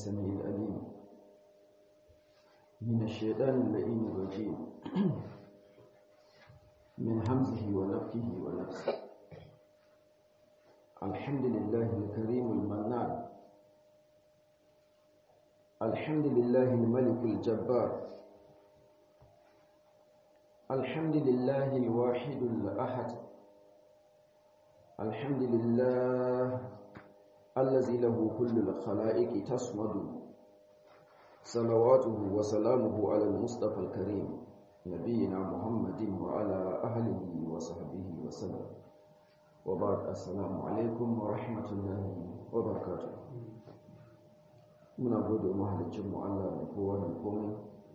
السميع العليم من الشيطان اللئيم الرجيم من همزه ونفخه ونفسه الحمد لله الكريم المنان الحمد لله الملك الجبار الحمد لله الواحد الأحد الحمد لله الذي له كل الخلائق تصمد صلواته وسلامه على المصطفى الكريم نبينا محمد وعلى أهله وصحبه وسلم وبعد السلام عليكم ورحمة الله وبركاته muna gode mahalicinmu Allah da kowa da komai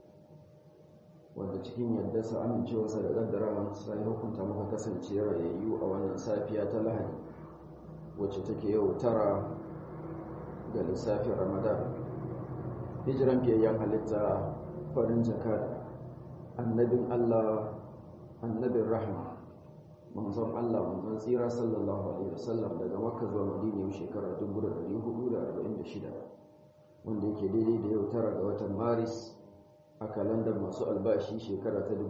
wanda cikin yadda sa amincewarsa da kaddara sai hukunta muka kasance rayayyu a wannan safiya ta lahadi wacce take yau tara ga lissafin ramadan hijiran fiyayyen halitta farin jaka annabin Allah annabin rahma manzon Allah manzon tsira sallallahu alaihi wasallam daga makka zuwa madina yau shekara 1446 wanda yake daidai da yau tara ga watan maris a kalandar masu albashi shekara ta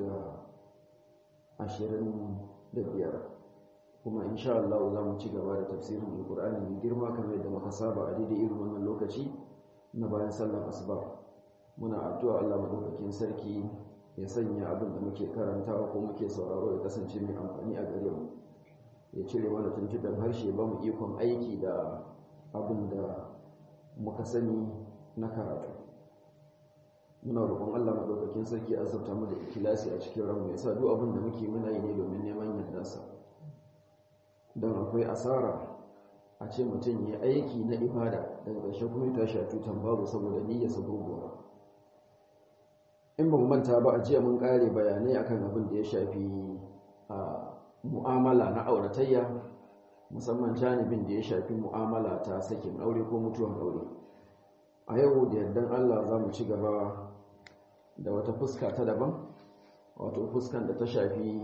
2025 kuma insha Allah za mu ci gaba da tafsirin alkur'ani mai girma kamar yadda muka saba a daidai irin wannan lokaci na bayan sallar asuba muna addu'a Allah madaukakin sarki ya sanya abin da muke karantawa ko muke sauraro ya kasance mai amfani a gare mu ya cire mana tuntuɓen harshe ba mu ikon aiki da abin da muka sani na karatu muna roƙon Allah madaukakin sarki a zabta mu da ikilasi a cikin ranmu ya sa duk abin da muke muna yi ne domin neman yardarsa don akwai asara a ce mutum ya aiki na ibada daga ƙarshe kuma ya tashi a tutan babu saboda niyyarsa gurguwa in ba mu manta ba a jiya mun ƙare bayanai akan abin da ya shafi a mu'amala na auratayya musamman janibin da ya shafi mu'amala ta sakin aure ko mutuwan aure a yau da yardan Allah za mu ci gaba da wata fuska ta daban wato fuskan da ta shafi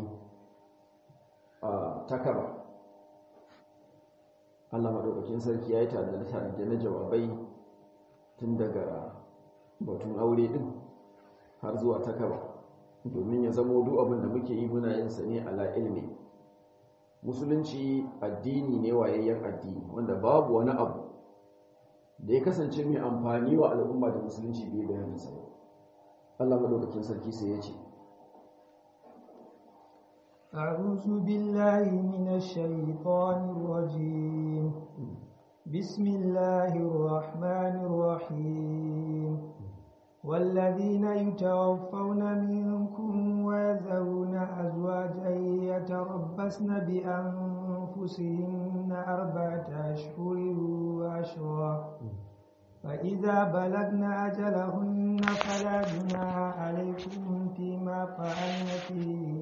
a takaba Allah maɗaukakin sarki ya yi tare na jawabai tun daga batun aure ɗin har zuwa takaba domin ya zamo duk abin da muke yi muna yin sa ne ala ilmi musulunci addini ne wayayyen addini wanda babu wani abu da ya kasance mai amfani wa al'umma da musulunci bai bayanin sa Allah maɗaukakin sarki sai ya ce أعوذ بالله من الشيطان الرجيم بسم الله الرحمن الرحيم والذين يتوفون منكم ويذرون أزواجا يتربصن بأنفسهن أربعة أشهر وعشرا فإذا بلغن أجلهن فلا جناح عليكم فيما فعلن في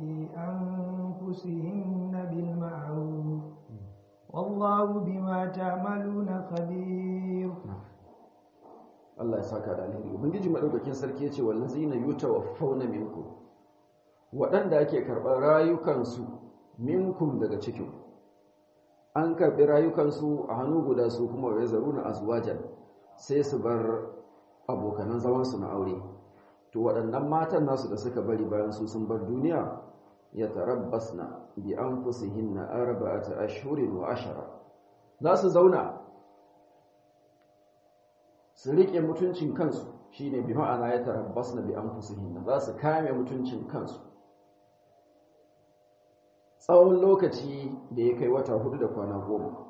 أنفسهن بالمعروف والله بما تعملون خبير Allah ya saka da alheri ubangiji madaukakin sarki yace wallazina yutawaffawna minkum waɗanda ake karɓar rayukansu minkum daga cikin an karɓi rayukansu a hannu guda su kuma wai zaruna azwajan sai su bar abokanan zaman su na aure to waɗannan matan nasu da suka bari bayan su sun bar duniya ya tarabbasna bi anfusihinna arba'ata ashhurin wa ashara za su zauna su riƙe mutuncin kansu shine bi ma'ana ya tarabbas na bi anfusihinna za su kame mutuncin kansu tsawon lokaci da ya kai wata hudu da kwana goma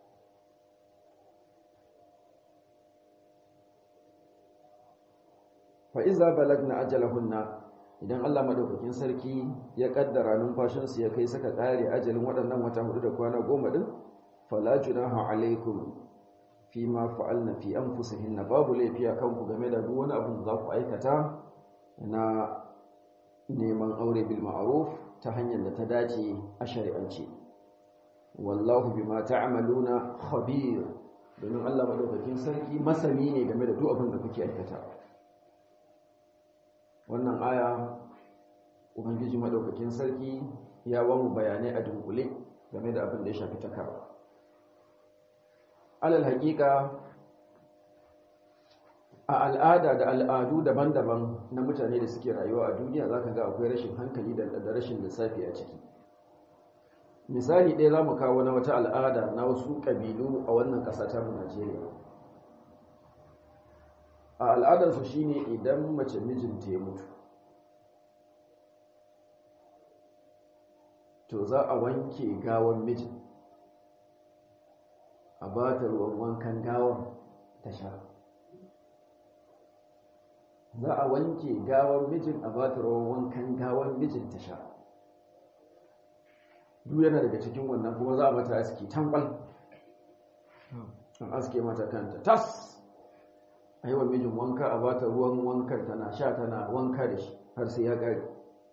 fa'iza balag na ajalahunna idan Allah madaukakin sarki ya kaddara numfashinsu ya kai saka ƙare ajalin waɗannan wata hudu da kwana goma ɗin fala junaha alaikum fi ma fa'alna fi anfusihinna babu laifi a kanku game da duk wani abin da za ku aikata na neman aure bil ma'ruf ta hanyar da ta dace a shari'ance wallahu bima ta'maluna khabir domin Allah madaukakin sarki masani ne game da duk abin da kuke aikata wannan aya ubangiji madaukakin sarki ya ba mu bayanai a dunkule game da abin da ya shafi takara alal haƙiƙa a al'ada da al'adu daban-daban na mutane da suke rayuwa a duniya za ka ga akwai rashin hankali da rashin lissafi a ciki misali ɗaya za mu kawo na wata al'ada na wasu ƙabilu a wannan ƙasa ta mu najeriya a al'adarsu shine idan mace mijinta ya mutu to za a wanke gawan mijin a ba ta ruwan wankan gawan ta sha za a wanke gawan mijin a ba ta ruwan wankan gawan mijin ta sha duk yana daga cikin wannan kuma za a mata aski tambal an aske mata kanta tas a yi wa mijin wanka a ba ta ruwan wankan tana sha tana wanka da shi har sai ya ƙare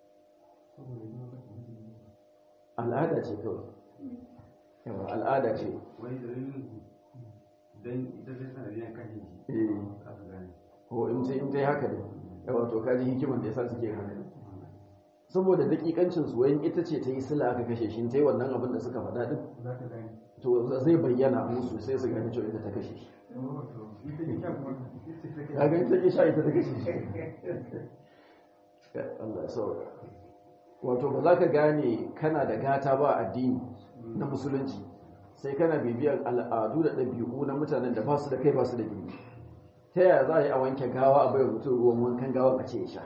al'ada ce kawai yawa al'ada ce wani dalilin don ita zai sanadiyar kashe shi aka gane ko in sai in ta yi haka ne yawa to kaji hikiman da ya sa suke haka saboda dakikancin su wayan ita ce ta yi sila aka kashe shi ta yi wannan abin da suka faɗa din za ka gane to zai bayyana musu sai su gani cewa ita ta kashe shi ita ke shan kuma ya gani ta ke sha ita ta kashe shi Allah ya sauka wato ba za ka gane kana da gata ba addini na musulunci sai kana bibiyar al'adu da ɗabi'u na mutanen da ba su da kai ba su da gini ta yaya za a yi a wanke gawa a bayar mutum ruwan wankan gawa a ce ya sha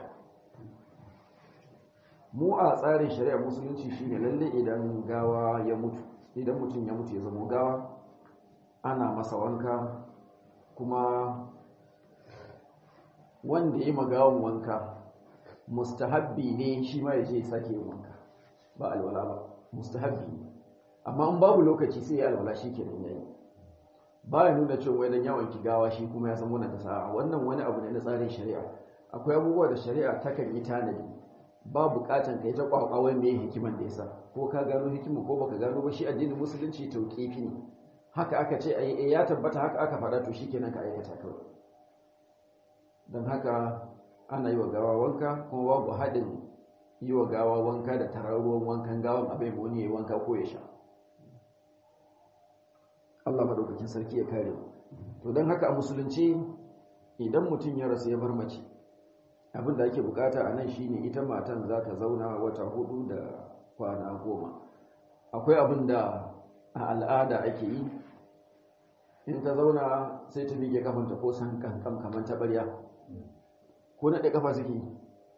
mu a tsarin shari'a musulunci shine lalle idan gawa ya mutu idan mutum ya mutu ya zama gawa ana masa wanka kuma wanda ya yi magawan wanka mustahabbi ne shi ma ya je ya sake yin wanka ba alwala ba mustahabbi ne amma in babu lokaci sai ya alwala shi kenan yayi ba ya nuna cewa wai dan yawon gawa shi kuma ya san wannan ta sa'a wannan wani abu ne na tsarin shari'a akwai abubuwa da shari'a takan yi tanadi ba bukatan kai ta kwakwawai mai hikiman da yasa ko ka gano hikima ko baka gano ba shi addinin musulunci tauqifi ne haka aka ce ai ya tabbata haka aka faɗa to shikenan ka aikata kawai don haka ana yi wa gawa wanka kuma babu haɗin yi wa gawa wanka da tarar ruwan wankan gawan abin wani ya yi wanka ko ya sha Allah madaukakin sarki ya kare to don haka a musulunci idan mutum ya rasu ya bar mace abin da ake bukata a nan shine ita matan za ta zauna wata hudu da kwana goma akwai abin da a al'ada ake yi in ta zauna sai ta miƙe kafanta ko san kankan kamar ta ɓarya ko naɗe kafa suke yi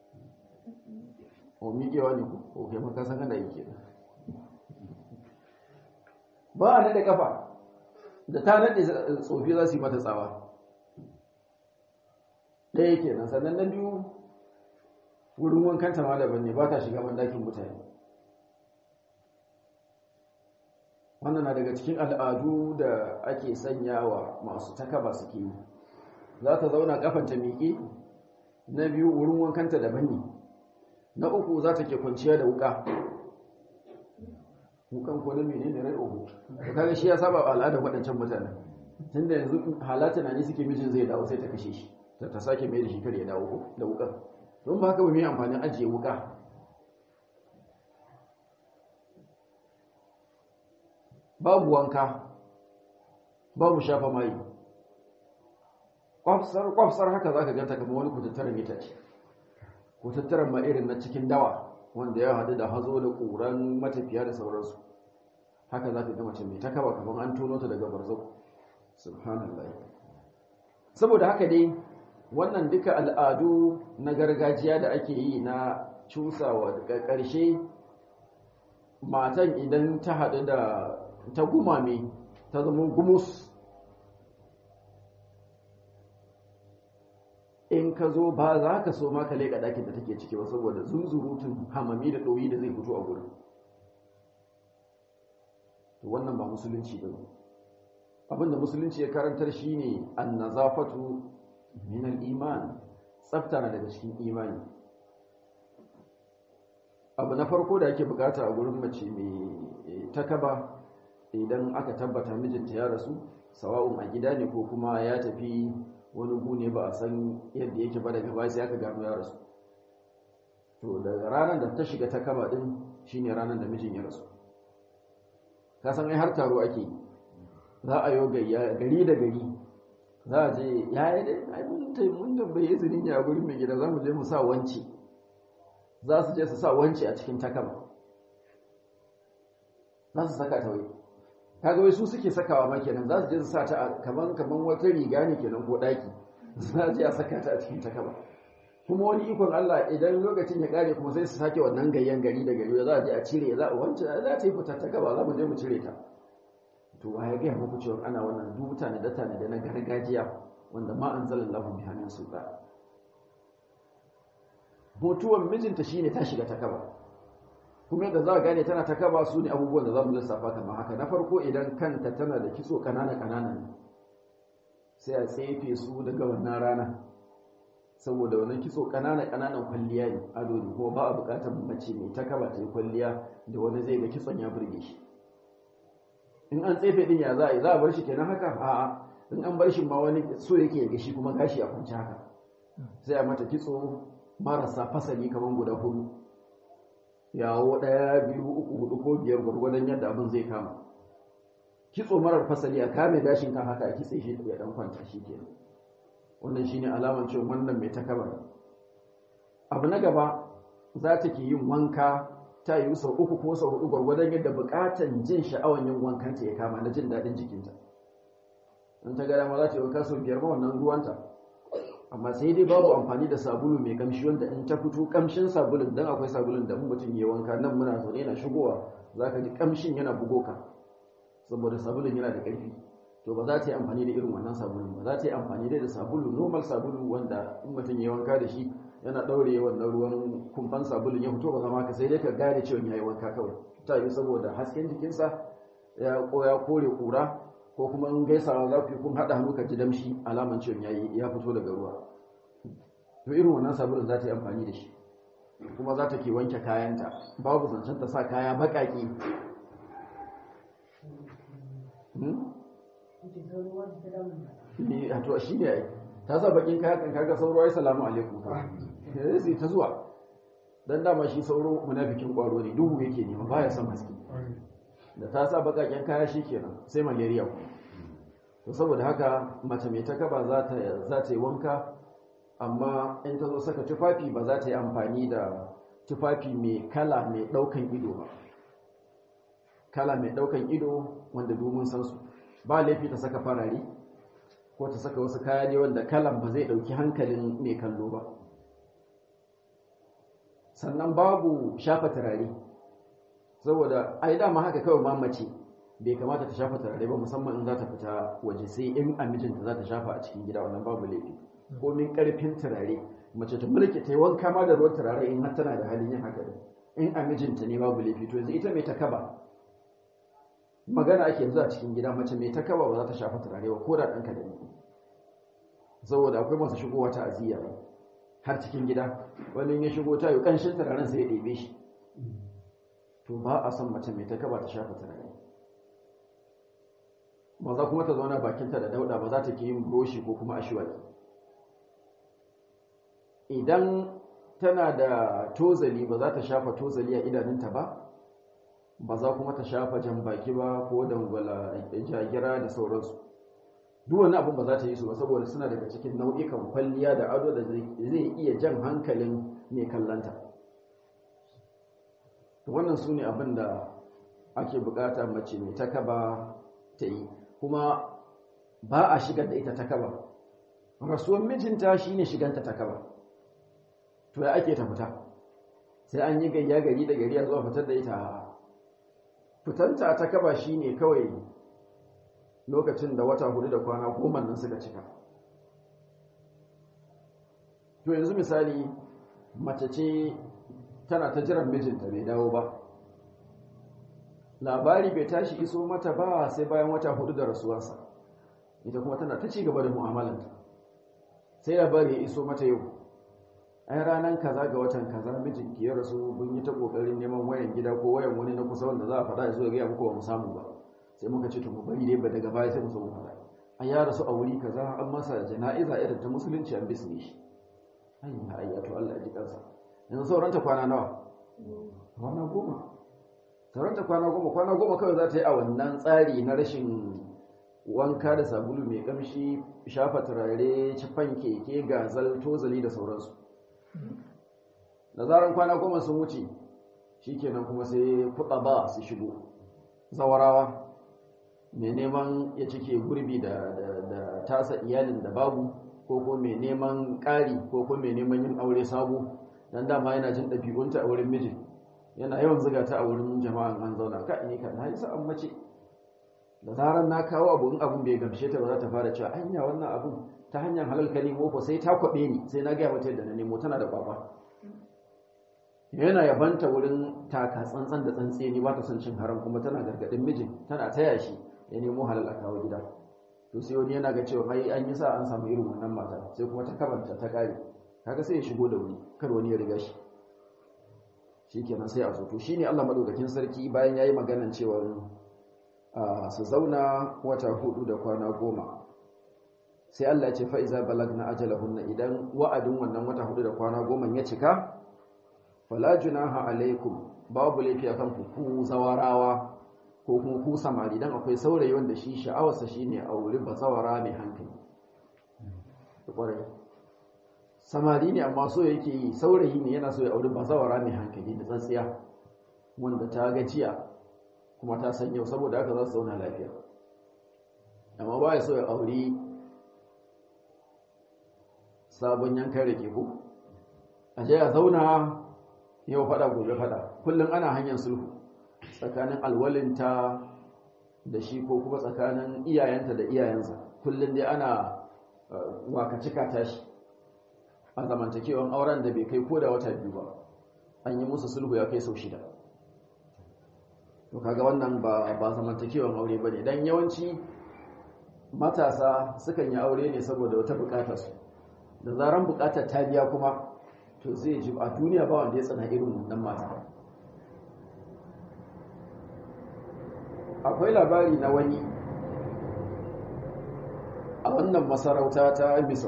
o miƙewa ne ku o kai maka san kana yi ke ba a naɗe kafa da ta naɗe tsofi za su yi mata tsawa ɗaya ke nan sannan na biyu wurin wankanta ma daban ne ba ta shiga bandakin mutane wannan na daga cikin al'adu da ake sanyawa masu takaba suke yi za ta zauna kafanta miƙe na biyu wurin wankanta daban ne na uku za ta ke kwanciya da wuka wukan ko na mene ne rai uku to kaga shi ya saba al'adar waɗancan mutane tunda yanzu halata na ne suke mijin zai dawo sai ta kashe shi ta ta sake mai da shi kar ya dawo da wukan don ba haka ba mai amfanin ajiye wuka babu wanka babu shafa mai kwafsar kwafsar haka zaka ganta kamar wani kutattaren itace kutattaren ma irin na cikin dawa wanda ya hadu da hazo da ƙuran matafiya da sauransu haka zaka ga mace mai takaba kamar an tono ta daga barzau subhanallah saboda haka dai wannan duka al'adu na gargajiya da ake yi na cusawa daga ƙarshe matan idan ta haɗu da ta gumame ta zama gumus in ka zo ba za ka so ma ka leƙa ɗakin da take ciki ba saboda zunzurutun hamami da ɗoyi da zai fito a gurin to wannan ba musulunci ba abinda musulunci ya karantar shine annazafatu min al-iman tsafta na daga cikin imani abu na farko da ake bukata a gurin mace mai takaba idan aka tabbata mijinta ya rasu sawa'un a gida ne ko kuma ya tafi wani gune ba a san yadda yake ba daga baya sai aka gano ya rasu to daga ranar da ta shiga takaba din shine ranar da mijin ya rasu ka san ai har taro ake za a yi gayya gari da gari za a je ya yi dai ai mun tai mun tambaye izinin ya gurin mai gida za mu je mu sa wanci za su je su sa wanci a cikin takaba za su saka ta wai kaga wai su suke sakawa ma kenan za su je su sa ta kaman kaman wata riga ne kenan ko daki za je a saka ta a cikin takaba kuma wani ikon Allah idan lokacin ya kare kuma sai su sake wannan gayyan gari da gari za a je a cire za a wancan za ta yi fitar ta gaba za mu je mu cire ta to wa ya gaya muku cewa ana wannan duk mutane da tane da na gargajiya wanda ma anzalallahu biha min sultan mutuwan mijinta shine ta shiga ta kaba kuma yadda za a gane tana ta kaba su ne abubuwan da za mu lissafa kamar haka na farko idan kanta tana da kitso kanana kanana ne sai a tsefe su daga wannan rana saboda wannan kitso kanana kananan kwalliya ne ado ne kuma ba a bukatar mace mai ta kaba ta yi kwalliya da wani zai ga kitson ya burge shi in an tsefe din ya za a yi za a bar shi kenan haka a'a in an bar shi ma wani so yake ya gashi kuma gashi a kwanci haka sai a mata kitso marasa fasali kamar guda hudu yawo ɗaya biyu uku hudu ko biyar gwargwadon yadda abin zai kama kitso marar fasali a kame gashin kan haka a kitse shi ya dan kwanta shi kenan wannan shine alaman cewa wannan mai takabar abu na gaba za ta ke yin wanka ta yi sau uku ko sau hudu gwargwadon yadda bukatan jin sha'awan yin wankanta ya kama na jin daɗin jikinta in ta gada ma za ta yi wanka sau biyar ma wannan ruwanta amma sai dai babu amfani da sabulu mai kamshi wanda in ta fito kamshin sabulun dan akwai sabulun da in mutum ya wanka nan muna zaune yana shigowa za ka ji kamshin yana bugo ka saboda sabulun yana da ƙarfi to ba za ta yi amfani da irin wannan sabulun ba za ta yi amfani da sabulu normal sabulu wanda in mutum ya wanka da shi yana ɗaure wannan ruwan kumfan sabulun ya fito ba zama ka sai dai ka gane cewa ya yi wanka kawai ta yi saboda hasken jikinsa ya kore kura ko kuma in gaisawa za ku yi kun haɗa hannu ka ji damshi alaman cewa ya ya fito daga ruwa to irin wannan sabulun za ta yi amfani da shi kuma za ta ke wanke kayanta babu zancen ta sa kaya baƙaƙe a to shi ne ta sa bakin kaya kan kaga sauro ya salamu alaikum ka sai ta zuwa dan dama shi sauro munafikin kwaro ne duhu yake nema baya son haske da ta sa bakaken kaya shikenan sai malaria ku to saboda haka mace mai ta kaba za ta za ta yi wanka amma in ta zo saka tufafi ba za ta yi amfani da tufafi mai kala mai daukan ido ba kala mai daukan ido wanda domin san su ba laifi ta saka farare ko ta saka wasu kaya ne wanda kalan ba zai dauki hankalin mai kallo ba sannan babu shafa turare saboda ai dama haka kawai mamace bai kamata ta shafa turare ba musamman in za ta fita waje sai in a mijinta za ta shafa a cikin gida wannan babu laifi ko min karfin turare mace ta mulki ta yi wanka ma da ruwan turare in har tana da halin yin haka in a mijinta ne babu laifi to yanzu ita mai ta kaba magana ake yanzu a cikin gida mace mai takaba ba za ta shafa turare ba ko da ɗanka da ni saboda akwai masu shigowa ta aziya har cikin gida wani ya shigo ta yi ƙanshin turaren sai ya ɗebe shi to ba a son mace mai takaba ta shafa turare ba za kuma ta zauna bakinta da dauɗa ba za ta ke yin buroshi ko kuma ashiwaki idan tana da tozali ba za ta shafa tozali a idanunta ba ba za kuma ta shafa jan baki ba ko dangwala jagira da sauransu duk wani abin ba za ta yi su ba saboda suna daga cikin nau'ikan kwalliya da ado da zai iya jan hankalin mai kallanta wannan su ne abin da ake bukata mace mai takaba ta yi kuma ba a shigar da ita takaba rasuwar mijinta shine shiganta takaba to ya ake ta fita sai an yi gayya gari da gari a zuwa fitar da ita fitanta ta kaba shi ne kawai lokacin da wata hudu da kwana goma nan suka cika to yanzu misali mace ce tana ta jiran mijinta bai dawo ba labari bai tashi iso mata ba sai bayan wata hudu da rasuwarsa ita kuma tana ta ci gaba da mu'amalanta sai labari ya iso mata yau ai ranar kaza ga watan kaza mijinki ya rasu mun yi ta kokarin neman wayan gida ko wayan wani na kusa wanda za a faɗa ya zo ya gaya muku ba mu samu ba sai muka ce to mu bari dai ba daga baya sai mu so mu faɗa an ya rasu a wuri kaza an masa jana'iza irin ta musulunci an bisne shi ayya ayya to Allah ya ji kansa yanzu sauranta kwana nawa kwana goma sauranta kwana goma kwana goma kawai za ta yi a wannan tsari na rashin wanka da sabulu mai kamshi shafa turare cifan keke gazal tozali da sauransu da zaran kwana goma sun wuce shikenan kuma sai kuɗa ba su shigo zawarawa mai neman ya cike gurbi da tasa iyalin da babu ko ko mai neman ƙari ko ko mai neman yin aure sabo dan dama yana jin ɗabi'unta a wurin mijin yana yawan zuga ta a wurin jama'an an zauna ka ni ka na yi sa'an mace da zarar na kawo abu in abun bai gamshe ta ba za ta fara cewa hanya wannan abun ta hanyar halal ka nemo ko sai ta kwaɓe ni sai na gaya mata yadda na nemo tana da kwaba yana yabanta wurin taka tsantsan da tsantseni ba ta son cin haram kuma tana gargaɗin mijin tana taya shi ya nemo halal a kawo gida to sai wani yana ga cewa ai an yi sa an samu irin wannan mata sai kuma ta kabanta ta kare kaga sai ya shigo da wuri kar wani ya riga shi shikenan sai a zo to shine Allah madaukakin sarki bayan yayi maganan cewa su zauna wata hudu da kwana goma sai Allah ya ce fa iza balagna ajalahunna idan wa'adin wannan wata hudu da kwana goma ya cika fala junaha alaikum babu laifi akan ku ku zawarawa ko kuma ku samari dan akwai saurayi wanda shi sha'awarsa shine aure bazawara mai hankali samari ne amma so yake yi saurayi ne yana so ya auri bazawara mai hankali da tsantsiya wanda ta gajiya kuma ta san yau saboda haka za su zauna lafiya amma ba ya so ya auri sabon yankan rake ko a je a zauna yau fada gobe fada kullum ana hanyar sulhu tsakanin alwalinta da shi ko kuma tsakanin iyayenta da iyayensa kullum dai ana wakacika tashi a zamantakewan auren da bai kai ko da wata biyu ba an yi musu sulhu ya kai sau shida to kaga wannan ba ba zamantakewan aure bane dan yawanci matasa sukan yi aure ne saboda wata bukatar su da zaran bukatar ta biya kuma to zai ji a duniya ba wanda ya tsana irin wannan mata akwai labari na wani a wannan masarauta ta misau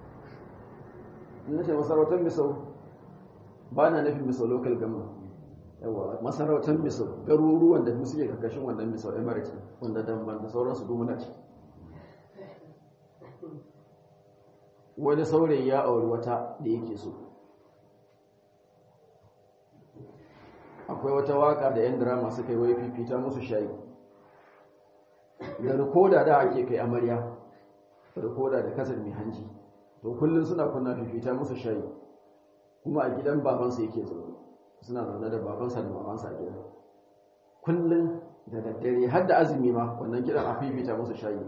na ce masarautar misau ba na nufin misau local government yawa masarautar misau garuruwan da suke karkashin wannan misau emirate wanda damban da sauransu dumuna ce wani saurayi ya auri wata da yake so akwai wata waka da 'yan drama suka yi wai fifita musu shayi da rikoda da ake kai amarya rikoda da kasar mai hanji to kullum suna kunna fifita musu shayi kuma a gidan babansa yake zaune suna zaune da babansa da mamansa a gidan kullum da daddare har da azumi ma wannan kidan a fifita musu shayi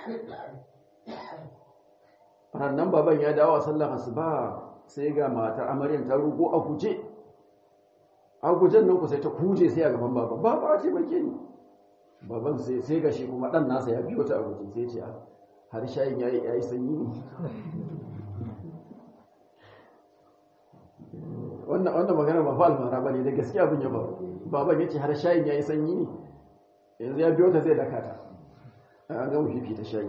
rannan baban ya dawo a sallar asuba sai ga matar amaryan ta rugo a guje a gujen nan ku sai ta kuje sai a gaban baban baba ce bake ni baban sai sai ga shi kuma dan nasa ya biyo ta a guje sai ce har shayin yayi yayi sanyi ne wannan wannan magana ba fa almara bane da gaskiya abin ya faru baban yace har shayin yayi sanyi ne yanzu ya biyo ta zai daka ta an ga mu fifita shayi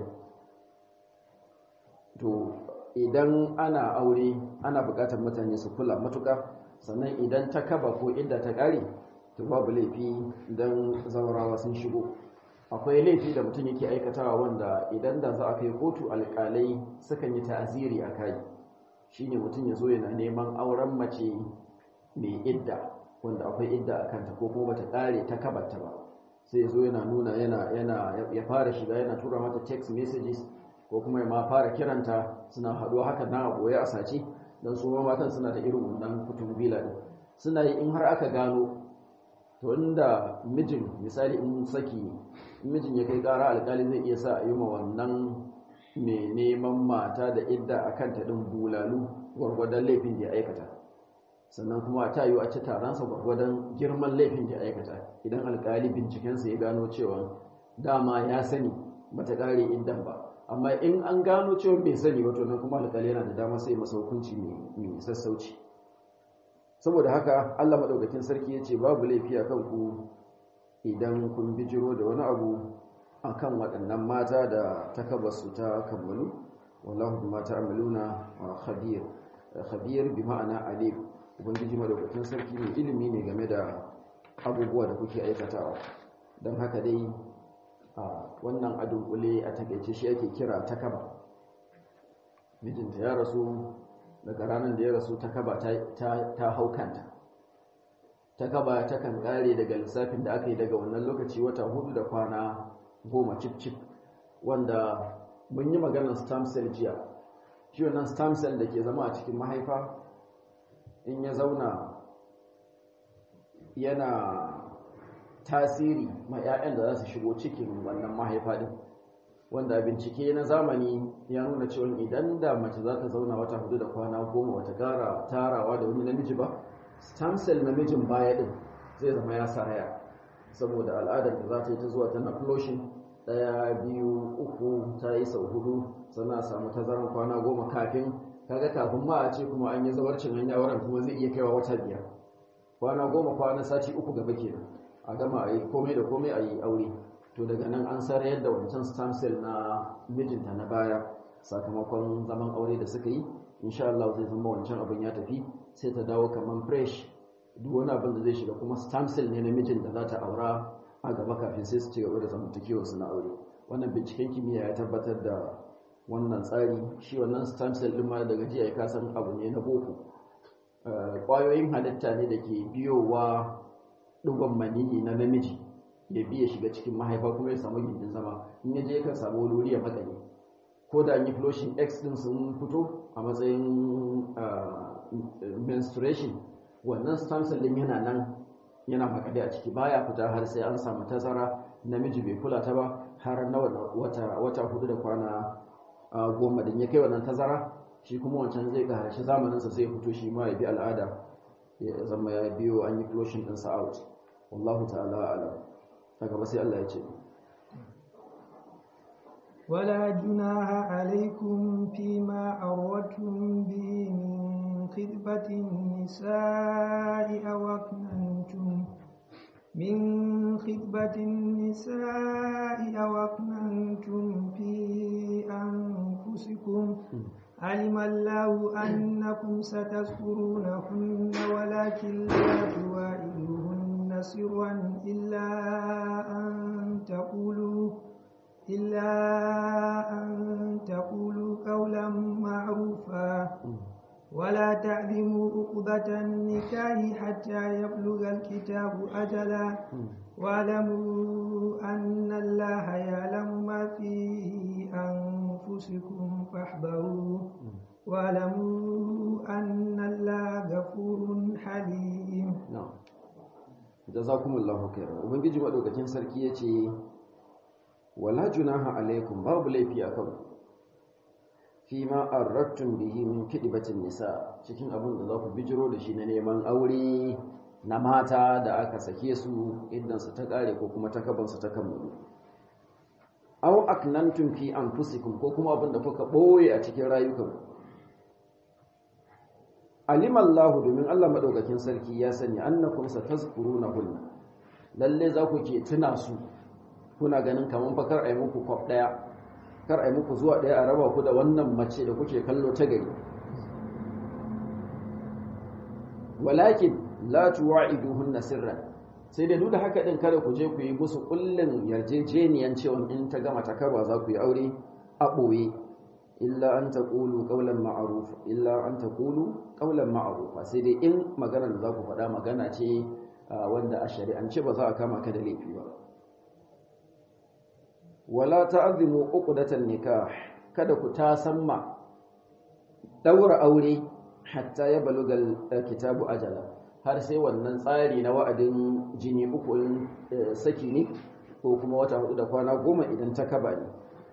to idan ana aure ana buƙatar mutane su kula matuƙa sannan idan ta kaba ko inda ta ƙare to babu laifi don zaurawa sun shigo akwai laifi da mutum yake aikatawa wanda idan da za a kai kotu alƙalai sukan yi ta'aziri a kai shine mutum ya zo yana neman auren mace mai idda wanda akwai idda a kanta ko kuma bata ƙare ta kabata ba sai ya zo yana nuna yana yana ya fara shiga yana tura mata text messages ko kuma ya ma fara kiranta suna haɗuwa haka na a ɓoye a sace don su matan suna da irin wannan kutun bila ɗin suna yi in har aka gano to inda mijin misali in saki in mijin ya kai ƙara alƙali zai iya sa a yi ma wannan mai neman mata da idda a kanta ɗin bulalu gwargwadon laifin da ya aikata sannan kuma ta yi a ci taronsa gwargwadon girman laifin da ya aikata idan alƙali bincikensa ya gano cewa dama ya sani bata ƙare iddan ba amma in an gano cewa bai sani wato nan kuma alƙali yana da dama sai masa hukunci mai sassauci saboda haka Allah madaukakin sarki ya ce babu laifi a kanku idan kun bijiro da wani abu akan waɗannan mata da takabarsu ta kammalu wallahu bima ta'maluna wa khabir khabir bi ma'ana alim ubangiji madaukakin sarki ne ilimi ne game da abubuwa da kuke aikatawa don haka dai wannan a dunkule a takaice shi ake kira takaba mijinta ya rasu daga ranar da ya rasu takaba ta hau kanta takaba ta kan kare daga lissafin da aka yi daga wannan lokaci wata hudu da kwana goma cip-cip wanda mun yi maganar stem cell jiya shi wannan stem cell da ke zama a cikin mahaifa in ya zauna yana tasiri ma 'ya'yan da za su shigo cikin wannan mahaifa din wanda bincike na zamani ya nuna cewa idan da mace za ta zauna wata hudu da kwana goma wata gara tarawa da wani namiji ba stem cell namijin baya din zai zama ya saraya saboda al'adar da za ta yi ta zuwa tana flushing ɗaya biyu uku ta yi sau hudu sannan a samu tazaran kwana goma kafin kaga kafin ma a ce kuma an yi zawarcin hanya wurin kuma zai iya kaiwa wata biyar kwana goma kwana sati uku gaba kenan a gama a yi komai da komai a yi aure to daga nan an sarayar da wancan stem cell na mijinta na baya sakamakon zaman aure da suka yi insha Allah zai zama wancan abin ya tafi sai ta dawo kamar fresh duk wani abin da zai shiga kuma stem cell ne na mijin da za ta aura a gaba kafin sai su ci gaba da zamantakewar su na aure wannan binciken kimiyya ya tabbatar da wannan tsari shi wannan stem cell din ma daga jiya ya kasan abu ne na boko ƙwayoyin halitta ne da ke biyowa ɗigon maniyi na namiji ya biya shiga cikin mahaifa kuma ya samu gindin zama in ya je kan samu wuri ya makale ko da yi flushing x din sun fito a matsayin menstruation wannan stem cell din yana nan yana makale a ciki baya fita har sai an samu tazara namiji bai kula ta ba har na wata wata hudu da kwana goma din ya kai wannan tazara shi kuma wancan zai ga harshe zamaninsa sai ya fito shi ma ya bi al'ada ya zama ya biyo an yi flushing ɗinsa out wallahu ta'ala alam ta gaba sai Allah ya ce ولا جناح عليكم فيما أردتم به من خطبة النساء أو أكننتم من خطبة النساء أو أكننتم في أنفسكم علم الله أنكم ستذكرونهن ولكن لا تواعدوهن سرا إلا أن تقولوا إلا أن تقولوا قولا معروفا ولا تعلموا عقدة النكاح حتى يبلغ الكتاب أجلا واعلموا أن الله يعلم ما في أنفسكم فاحذروه واعلموا أن الله غفور حليم na'am jazakumullahu khairan ubangiji madaukakin sarki yace wala junaha alaikum babu laifi akan fi ma arrattum bihi min kidbatin nisa cikin abin da za ku bijiro da shi na neman aure na mata da aka sake su idan su ta kare ko kuma takaban su ta kammalu aw aknantum fi anfusikum ko kuma abin da kuka boye a cikin rayukanku alima Allah domin Allah madaukakin sarki ya sani annakum satazkurunahunna lalle za ku ke tuna su kuna ganin kaman fa kar ai muku kwaf daya kar ai muku zuwa daya a raba ku da wannan mace da kuke kallo ta gari walakin la tuwa'iduhunna sirran sai dai duk da haka din kada ku je ku yi musu kullun yarjejeniyan cewa in ta gama takarwa za ku yi aure a boye illa an taqulu qawlan ma'ruf illa an taqulu qawlan ma'rufa sai dai in maganar da za ku faɗa magana ce wanda a shari'ance ba za a kama ka da laifi ba wala ta'zimu uqdatan nikah kada ku tasamma daura aure hatta ya balugal kitabu ajala har sai wannan tsari na wa'adin jini uku saki ne ko kuma wata hudu da kwana goma idan ta kaba ne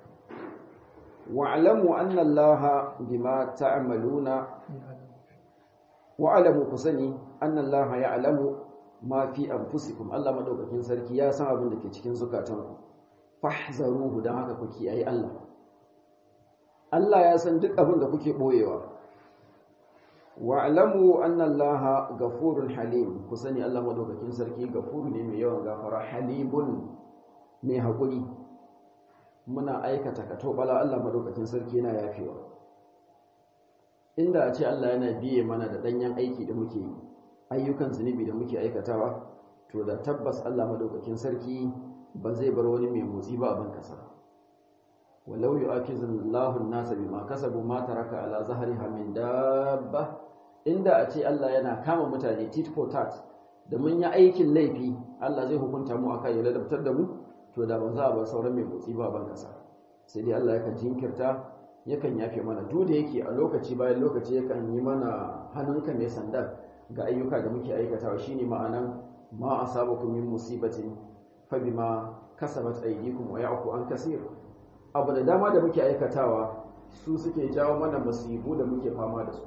wa'lamu anna allaha bima ta'maluna wa'lamu kusani anna allaha ya'lamu ma fi anfusikum Allah madaukakin sarki ya san abin da ke cikin zukatanku fahzaruhu dan haka ku kiyaye Allah Allah ya san duk abin da kuke boyewa wa'lamu anna allaha ghafurun halim ku sani Allah madaukakin sarki gafuru ne mai yawan gafara halimun mai hakuri muna aikata katobala Allah madaukakin sarki yana yafewa inda a ce Allah yana biye mana da danyen aiki da muke yi ayyukan zunubi da muke aikatawa to da tabbas Allah madaukakin sarki ba zai bar wani mai motsi ba a ban kasa walau yu'akizu Allahu an-nasa bima kasabu ma taraka ala zahriha min dabba inda a ce Allah yana kama mutane tit for tat da mun yi aikin laifi Allah zai hukunta mu akan ya ladabtar da mu to da ba za a bar sauran mai motsi ba ban kasa sai dai Allah yakan jinkirta yakan yafe mana duk da yake a lokaci bayan lokaci yakan yi mana hannunka mai sanda ga ayyuka da muke aikatawa shine ma'anan ma asabakum min musibatin fa bima kasabat aydikum wa ya'fu an kaseer abu da dama da muke aikatawa su suke jawo mana musibu da muke fama da su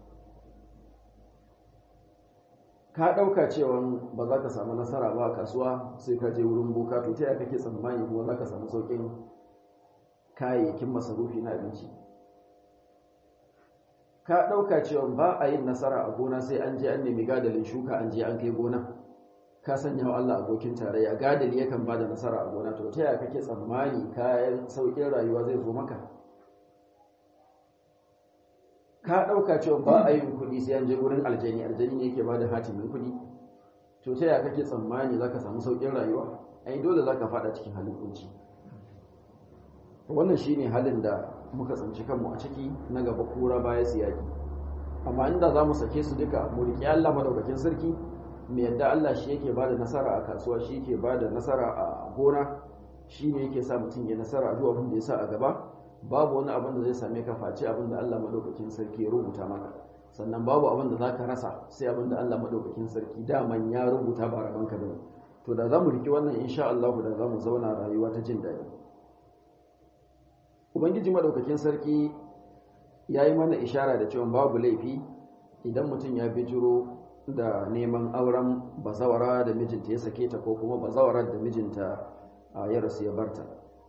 ka ɗauka cewa ba za ka samu nasara ba a kasuwa sai ka je wurin boka to ta yaya kake tsammani kuma za ka samu sauƙin kayayyakin masarufi na abinci ka ɗauka cewa ba a yin nasara a gona sai an je an nemi gadalin shuka an je an kai gona ka sanya wa Allah abokin tarayya gadali yakan ba da nasara a gona to ta yaya kake tsammani kayan sauƙin rayuwa zai zo maka ka ɗauka cewa ba a yin kuɗi sai an je wurin aljani aljani ne yake ba da hatimin kuɗi to ta yaya kake tsammani za ka samu sauƙin rayuwa ai dole za ka faɗa cikin halin kunci wannan shine halin da muka tsanci kanmu a ciki na gaba kura baya siyaki amma inda za mu sake su duka mu riƙe Allah madaukakin sarki mu yadda Allah shi yake bada nasara a kasuwa shi yake bada nasara a gona shi ne yake sa mutum ya nasara a duk abin da ya sa a gaba babu wani abin da zai same ka face abin da Allah madaukakin sarki ya rubuta maka sannan babu abin da zaka rasa sai abin da Allah madaukakin sarki daman ya rubuta ba raban ka bane to da zamu riki wannan insha Allah da zamu zauna rayuwa ta jin daɗi ubangiji madaukakin sarki ya yi mana ishara da cewa babu laifi idan mutum ya bijiro da neman auren bazawara da mijinta ya sake ta ko kuma bazawarar da mijinta ya rasu ya barta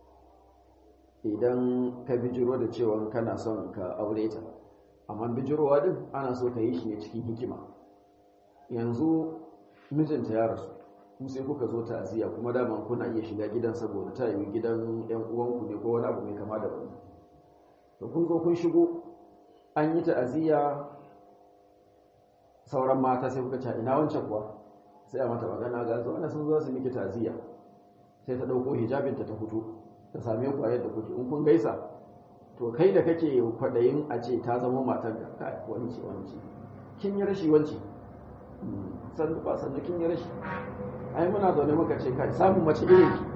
idan ka bijiro da cewa kana son ka aure ta amma bijirowa din ana so ka yi shi ne cikin hikima yanzu mijinta ya rasu ku sai kuka zo ta'aziyya kuma daman kuna iya shiga gidan saboda ta yi gidan yan uwanku ne ko wani abu mai kama da wani to kun zo kun shigo an yi ta'aziyya sauran mata sai kuka ce ina wancan kuwa sai a mata magana ga su ana sun zo su miki ta'aziyya sai ta dauko hijabinta ta fito ta same ku a yadda kuke in kun gaisa to kai da kake kwadayin a ce ta zama matar ka kai wanci wanci kin yi rashi wanci sannu ba sannu kin yi rashi ai muna zaune muka ce kai samun mace irin ki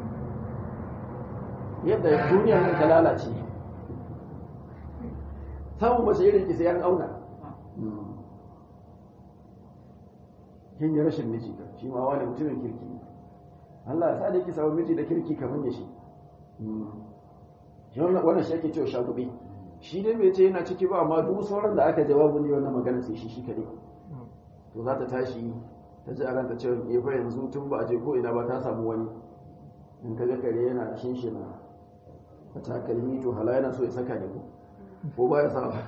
yadda duniya nan ta lalace samun mace irin ki sai an auna kin yi rashin miji ka shi ma wani mutumin kirki ne Allah ya sa da ki samu miji da kirki kamar ya shi shi wannan shi ake cewa shagube shi dai bai ce yana ciki ba amma duk sauran da aka jawabu ne wannan magana sai shi shi kadai to za ta tashi ta ji a ranta cewa ya fa yanzu tun ba a je ko ina ba ta samu wani in ka ga kare yana shinshina a takalmi to hala yana so ya saka ne ko ko ba ya sa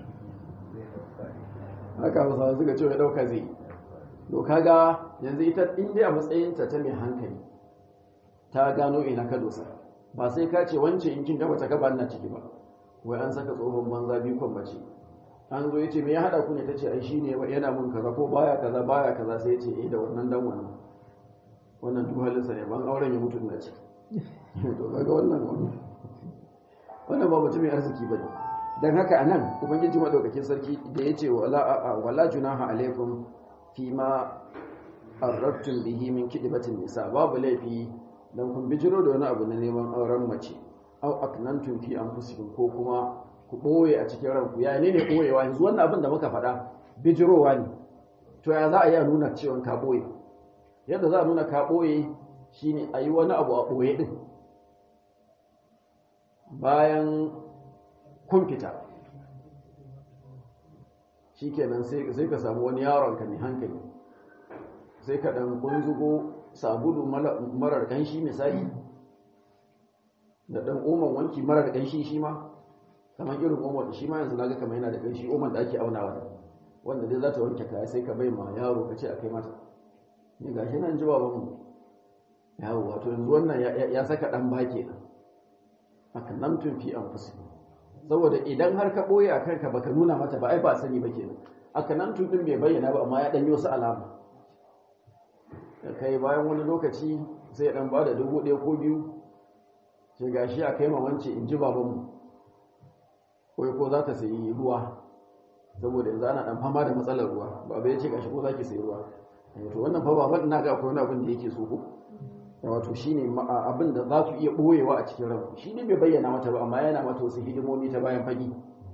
haka hausawa suka ce ya dauka zai to kaga yanzu ita in dai a matsayinta ta mai hankali ta gano ina ka dosa ba sai ka ce wance in kin gaba ta gaba na ciki ba wai an saka tsohon banza biyu kwan bace an zo yace me ya hada ku ne tace ai shine yana mun kaza ko baya kaza baya kaza sai yace eh da wannan dan wannan wannan duk halinsa ne ban auren ya mutu na ce to kaga wannan wannan ba mutumin arziki bane dan haka anan ubangiji madaukakin sarki da yace wala wala junaha alaikum fima arrabtum bihi min kidbatin nisa babu laifi dan kun bijiro da wani abu na neman auren mace au aknantum fi anfusikum ko kuma ku ɓoye a cikin ranku ya ne ne ɓoyewa yanzu wannan abin da muka faɗa bijirowa ne to ya za a yi a nuna cewa ka ɓoye yadda za a nuna ka ɓoye shine a yi wani abu a ɓoye ɗin bayan kun fita shi kenan sai ka samu wani yaron ka mai hankali sai ka ɗan kunzugo sabulu marar ƙanshi misali da ɗan oman wanki marar ƙanshi shi ma kamar irin oman da shi ma yanzu naga kamar yana da ƙanshi oman da ake aunawa wanda dai za ta wanke kaya sai ka bai ma yaro ka ce a kai mata ne ga shi nan ji babanmu yawo wato yanzu wannan ya saka ɗan ba kenan aka nan tun fi an fusi saboda idan har ka ɓoye a kanka baka nuna mata ba ai ba sani ba kenan aka nan tun ɗin bai bayyana ba amma ya ɗanyi wasu alama da kai bayan wani lokaci sai dan ba da dubu ɗaya ko biyu sai gashi a kai wance in ji babanmu ko ko za ta sayi ruwa saboda yanzu ana dan fama da matsalar ruwa baba ya ce gashi ko za ki sayi ruwa to wannan fa baban ina ga akwai wani abin da yake so ko wato shine abin da za su iya boyewa a cikin ranku shi ne bai bayyana mata ba amma yana mata wasu hidimomi ta bayan fagi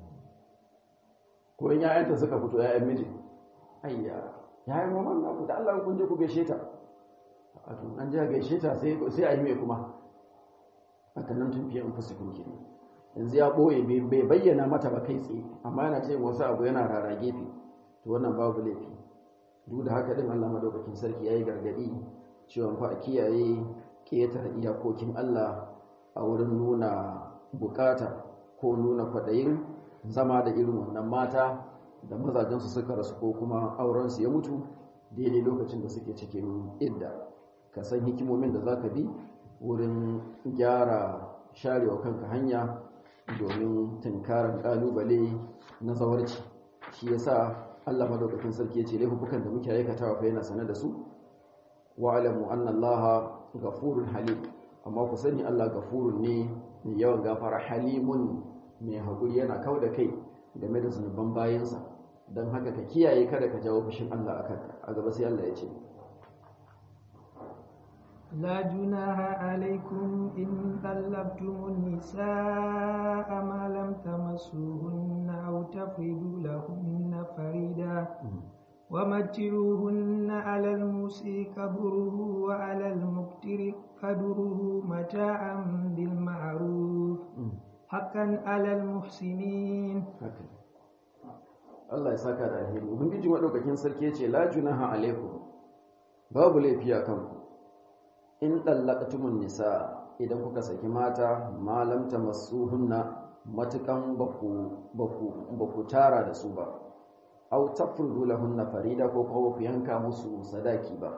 ko in ya'yanta suka fito ya'yan miji ayya yayin maman na ku da Allah kun je ku gaishe ta wato an je gaishe ta sai sai a yi mai kuma haka nan tun fiye in fusu kun kenan yanzu ya boye bai bayyana mata ba kai tsaye amma yana ce wasu abu yana rara gefe to wannan babu laifi duk da haka din Allah madaukakin sarki yayi gargadi cewa fa a kiyaye ƙetare iyakokin Allah a wurin nuna bukata ko nuna kwaɗayin zama da irin wannan mata da mazajensu suka rasu ko kuma aurensu ya mutu daidai lokacin da suke cikin idda ka san hikimomin da za ka bi wurin gyara sharewa kanka hanya domin tunkarar ƙalubale na zawarci shi yasa Allah madaukakin sarki ya ce laifukan da muke aikatawa fa yana sane da su wa'alamu anna Allah gafurun halim amma ku sani Allah gafurun ne mai yawan gafara halimun mai haƙuri yana kau da kai game da zunuban bayansa don haka ka kiyaye kada ka jawo fushin Allah a kanka a gaba sai Allah ya ce لا جناح عليكم إن طلبتم النساء ما لم تمسوهن أو تفردوا لهن فريدا ومتعوهن على الموسي قدره وعلى المقتر قدره متاعا بالمعروف حقا على المحسنين Allah ya saka da alheri ubangiji madaukakin sarki yace la junaha alaikum babu laifi a kanku in dallaqtumun nisa idan kuka saki mata malam tamassuhunna matukan baku baku baku tara da su ba aw tafrudu lahunna farida ko kuma ku yanka musu sadaki ba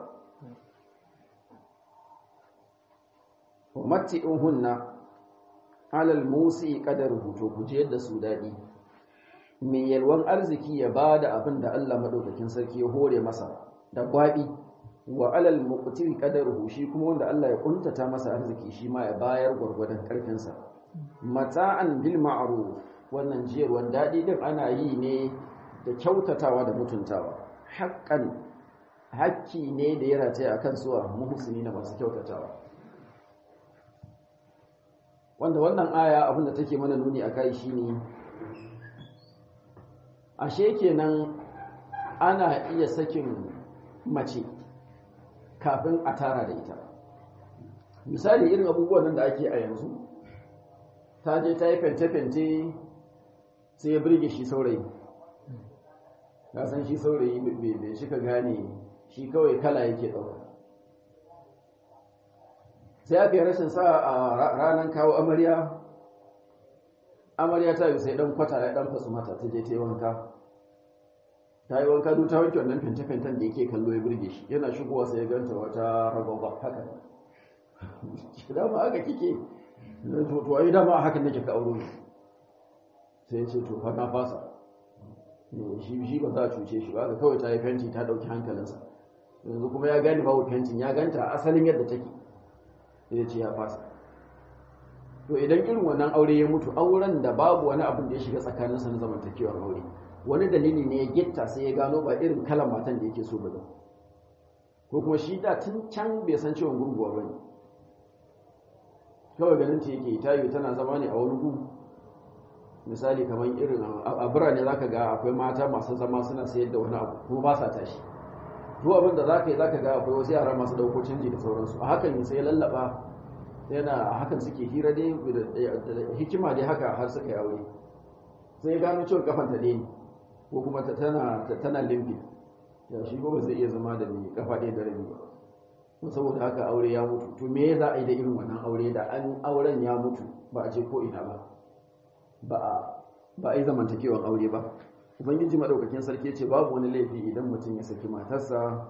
wa matti'uhunna alal musi qadaruhu to ku je yadda su dadi mai yalwan arziki ya bada abin da Allah madaukakin sarki ya hore masa da gwabi wa alal muqtiri qadaruhu shi kuma wanda Allah ya kuntata masa arziki shi ma ya bayar gwargwadon karfin sa mata'an bil ma'ruf wannan jiyarwan dadi din ana yi ne da kyautatawa da mutuntawa haƙƙan hakki ne da ya rataya a kan suwa muhusini na masu kyautatawa wanda wannan aya abinda take mana nuni a kai shi ne ashe kenan ana iya sakin mace kafin a tara da ita misali irin abubuwan nan da ake a yanzu ta je ta yi fente-fente sai ya birge shi saurayi ka san shi saurayi bai shi ka gane shi kawai kala yake ɗauka sai aka yi rashin sa a ranar kawo amarya amarya ta yi sai ɗan kwata ya ɗan fasu mata ta je ta yi wanka ta yi wanka duk ta wanke wannan fente-fenten da yake kallo ya birge shi yana shigowa sai ya ganta wata ragwagwa haka dama haka kike to ai dama haka nake ka auro ne sai ya ce to fa na fasa shi shi ba za a cuce shi ba ga kawai ta yi fenti ta dauki hankalinsa yanzu kuma ya gani babu fentin ya ganta asalin yadda take sai ya ce ya fasa to idan irin wannan aure ya mutu auren da babu wani abin da ya shiga tsakaninsa na zamantakewar aure wani dalili ne ya gitta sai ya gano ba irin kalan matan da yake so ba ko kuma shi da tun can bai san ciwon gurguwa ba ne kawai ganin ta yake tayi tana zama ne a wani gu misali kamar irin a birane za ka ga akwai mata masu zama suna sayar da wani abu kuma ba sa tashi duk abin da za ka yi za ka ga akwai wasu yara masu dauko canji da sauransu a hakan sai lallaba yana a hakan suke hira dai da hikima dai haka har suka yi aure sai gano cewa kafan ta ne ko kuma tana tana limfi ya shi ba zai iya zama da mai kafa ɗaya da rabi ba saboda haka aure ya mutu to me za a yi da irin wannan aure da an auren ya mutu ba a je ko ina ba ba a yi zamantakewan aure ba ubangiji maɗaukakin sarki ce babu wani laifi idan mutum ya saki matarsa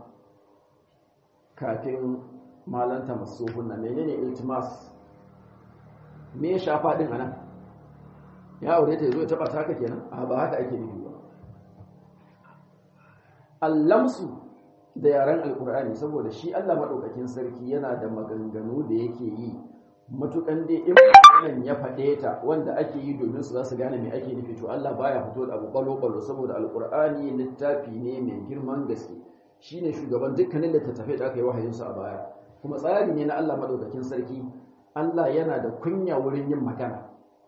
kafin malanta masu hunna menene iltimas me ya shafa ɗin anan ya aure ta zo ya taɓa taka kenan a ba haka ake nufi ba allamsu da yaren alkur'ani saboda shi Allah madaukakin sarki yana da maganganu da yake yi matukan dai in maganan ya faɗe ta wanda ake yi domin su za su gane me ake nufi to Allah baya fito da abu balo-balo saboda alkur'ani littafi ne mai girman gaske shine shugaban dukkanin littattafai da aka yi wahayinsu a baya kuma tsari ne na Allah madaukakin sarki Allah yana da kunya wurin yin magana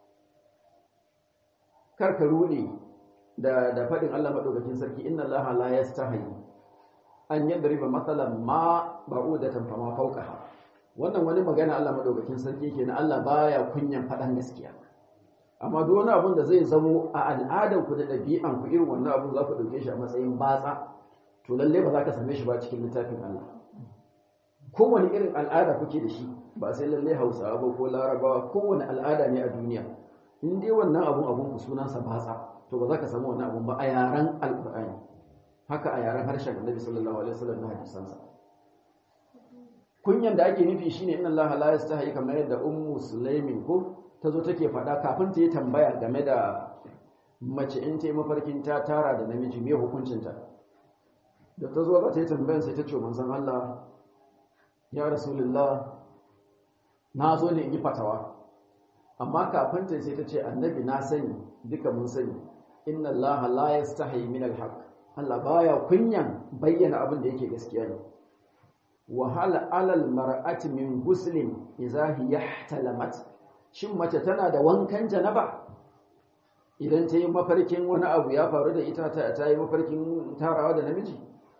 kar ka rude da da fadin Allah madaukakin sarki inna Allah la yastahi an yadriba mathalan ma ba'udatan fama fawqaha wannan wani magana Allah madaukakin sarki kenan Allah baya kunyan fadan gaskiya amma duk wani abun da zai zamo a al'adar ku da ɗabi'an ku irin wannan abun za ku dauke shi a matsayin batsa to lalle ba za ka same shi ba cikin littafin Allah kowane irin al'ada kuke da shi ba sai lalle Hausawa ba ko Larabawa kowane al'ada ne a duniya in dai wannan abun abun ku sunansa batsa to ba za ka samu wannan abun ba a yaren alqur'ani haka a yaren harshen Annabi sallallahu alaihi wasallam na hadisansa kunyan da ake nufi shine inna Allah la yastahi kamar yadda ummu sulaimin ko tazo take faɗa kafin ta yi tambaya game da mace in ta yi mafarkin ta tara da namiji me hukuncinta da ta zo za ta yi tambayan sai ta ce manzon Allah ya rasulullah na zo ne in yi fatawa amma kafin ta sai ta ce annabi na sani duka mun sani inna Allah la yastahi min al-haq Allah baya kunyan bayyana abin da yake gaskiya ne wa hal alal mar'ati min guslin idza hiya ihtalamat shin mace tana da wankan janaba idan ta yi mafarkin wani abu ya faru da ita ta yi mafarkin tarawa da namiji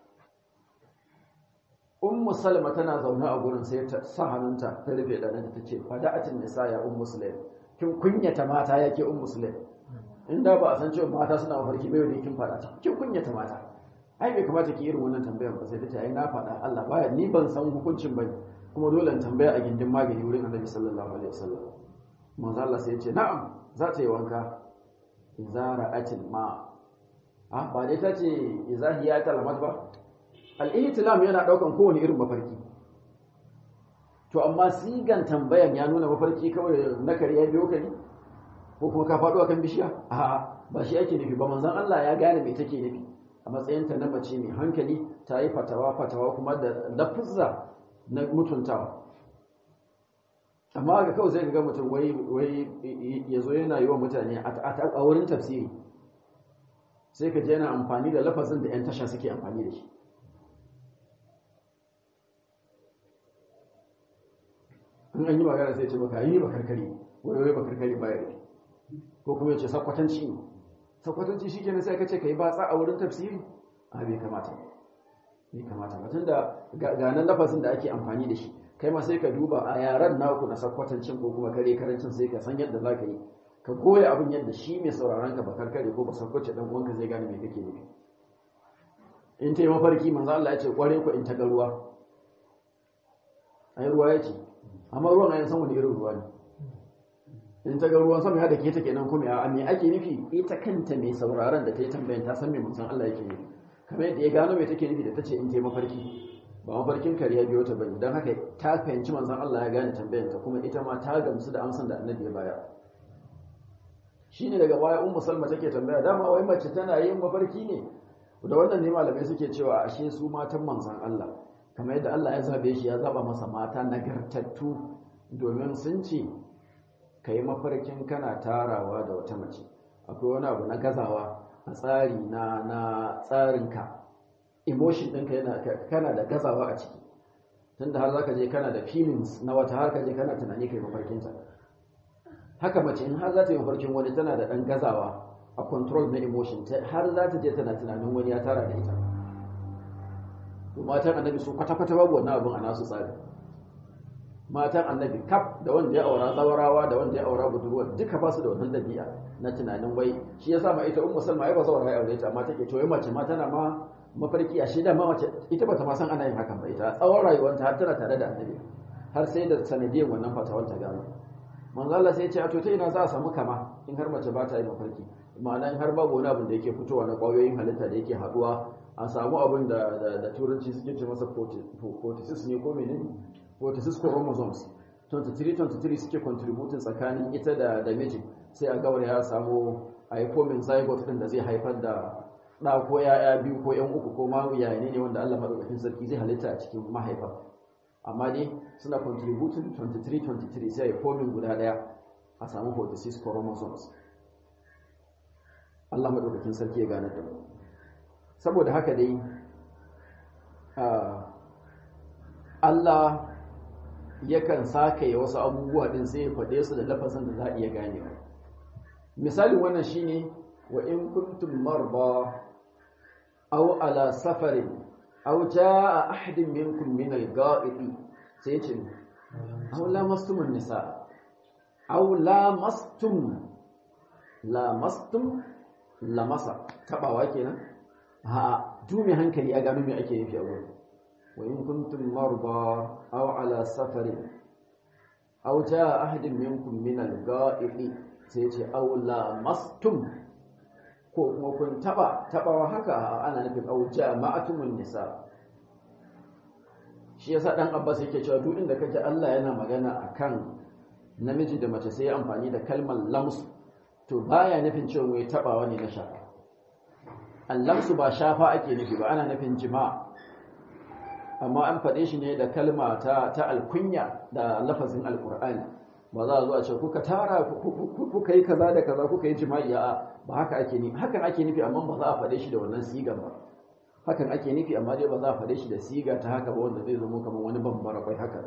ummu salma tana zaune a gurin sai ta sa hannunta ta rufe ɗanin ta ce fada'atin nisa ya ummu sulaim kin kunyata mata yake ummu sulaim inda ba a san cewa mata suna mafarki bai wani kin fada ta kin kunyata mata ai bai kamata ki irin wannan tambayar ba sai ta ce ai na faɗa Allah baya ni ban san hukuncin bane kuma dole in tambaya a gindin magani wurin Annabi sallallahu alaihi wasallam manzo Allah sai ya ce na'am za ta yi wanka idza ra'atil ma ah ba dai ta ce idza hiya talamat ba al-ihtilam yana daukan kowane irin mafarki to amma sigan tambayan ya nuna mafarki kawai na kariya biyo ka ne ko kuma ka faɗo akan bishiya a'a ba shi ake nufi ba manzon Allah ya gane me take nufi a matsayinta na mace mai hankali ta yi fatawa fatawa kuma da lafuzza na mutuntawa amma ga kawai sai ga mutum wai wai ya zo yana yi wa mutane a wurin tafsiri sai ka je yana amfani da lafazin da 'yan tasha suke amfani da shi in an yi magana sai ce maka yi bakarkari wai wai bakarkari baya rufe ko kuma ya ce sakwatanci ne sakwatanci shi kenan sai ka ce ka yi batsa a wurin tafsiri a bai kamata bai kamata ba tunda ga nan lafazin da ake amfani da shi kai ma sai ka duba a yaran naku na sakwatancin ko kuma kare karancin sai ka san yadda za ka yi ka goya abin yadda shi mai sauraron ka bakar kare ko ba sakwace dan uwanka zai gane me kake nufi in ta yi mafarki manzo Allah ya ce kware ku in ta ga ruwa ai ruwa ya ce amma ruwan ayan san wani irin ruwa ne in ta ga ruwan sama ya da ke ta kenan kuma a me ake nufi ita kanta mai sauraron da ta yi tambayan ta san me manzon Allah yake nufi kamar yadda ya gano me take nufi da ta ce in ta yi mafarki ba mafarkin kariya biyo ta bane don haka ta fahimci manzon Allah ya gane tambayan ta kuma ita ma ta gamsu da amsan da annabi ya bayar shine daga baya ummu salma take tambaya dama wai mace tana yin mafarki ne da wannan ne malamai suke cewa ashe su matan manzon Allah kamar yadda Allah ya zabe shi ya zaba masa mata nagartattu domin sun ce ka yi mafarkin kana tarawa da wata mace akwai wani abu na gazawa a tsari na na tsarinka emotion ɗinka yana kana da gazawa a ciki tunda har zaka je kana da feelings na wata har ka je kana tunani kai mafarkinta haka mace in har za ta yi mafarkin wani tana da ɗan gazawa a control na emotion har za ta je tana tunanin wani ya tara da ita to matan annabi su kwata-kwata babu wannan abin a nasu tsari matan annabi kaf da wanda ya aura zawarawa da wanda ya aura budurwa duka ba su da wannan dabi'a na tunanin wai shi yasa ma ita ummu salma ai ba zawara ya aure ta amma take to mace ma tana ma mafarki a shida ma mace ita bata ma san ana yin hakan ba ita tsawon rayuwarta har tana tare da annabi har sai da sanadiyar wannan fatawar ta gano manzo Allah sai ya ce a to ta ina za a samu kama in har mace ba ta yi mafarki ma'ana in har babu wani abin da yake fitowa na kwayoyin halitta da yake haduwa a samu abin da da turanci suke ce masa 46 ne ko menene 46 chromosomes 23-23 suke contributing tsakanin ita da da miji sai a gawar ya samu a yi forming zygote din da zai haifar da ɗa ko ya'ya biyu ko yan uku ko ma yayane ne wanda Allah madaukakin sarki zai halitta a cikin mahaifa amma dai suna contributing 23-23 sai forming guda ɗaya a samu 46 chromosomes Allah madaukakin sarki ya gane da mu saboda haka dai Allah yakan sakaye wasu abubuwa din sai ya faɗe su da lafazin da za a iya ganewa misalin wannan shine wa in kuntum marba aw ala safarin aw jaa ahadun minkum min al-ga'idi sai ce aw lamastum an-nisa aw lamastum lamastum lamasa tabawa kenan ha dumi hankali a gano me ake nufi a wurin wa in kuntum marba aw ala safarin aw jaa ahadun minkum min al-ga'idi sai ce aw lamastum ko kuma kun taba tabawa haka ana nufin au jama'atumun nisa shi yasa dan Abbas yake cewa duk inda kaje Allah yana magana akan namiji da mace sai amfani da kalmar lams to baya nufin cewa wai tabawa ne na shafa allamsu ba shafa ake nufi ba ana nufin jima'a amma an faɗe shi ne da kalma ta ta alkunya da lafazin alqur'ani ba za a zo a ce kuka tara kuka yi kaza da kaza kuka yi jima'i a ba haka ake nufi hakan ake nufi amma ba za a faɗe shi da wannan sigan ba hakan ake nufi amma dai ba za a faɗe shi da siga ta haka ba wanda zai zama kamar wani bambara kwai haka